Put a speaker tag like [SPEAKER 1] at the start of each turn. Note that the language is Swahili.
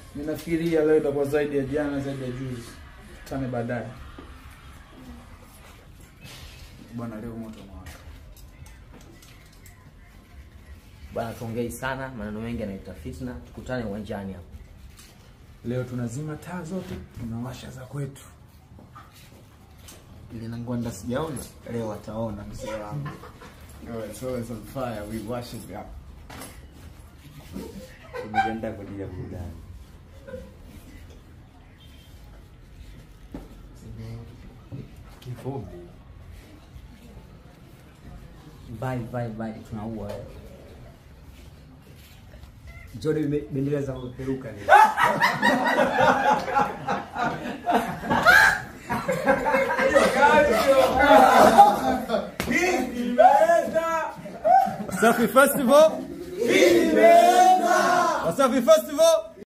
[SPEAKER 1] Ninafikiria leo itakuwa zaidi ya jana, zaidi ya juzi. Tutane baadaye. Bwana, leo moto mwaka.
[SPEAKER 2] Bwana, tuongei sana, maneno mengi yanaita fitna. Tukutane uwanjani hapo.
[SPEAKER 1] Leo tunazima taa zote, tunawasha za kwetu.
[SPEAKER 3] Ile nangwanda sijaona, leo wataona mzee wangu. Oh, it's always on fire. We wash it up.
[SPEAKER 4] Tumejiandaa kwa ajili ya burudani.
[SPEAKER 3] Kifupi.
[SPEAKER 2] Vai vai vai, tunaua wewe.
[SPEAKER 4] Jode bendera za kuperuka ni.
[SPEAKER 5] Wasafi Festival. Wasafi Festival.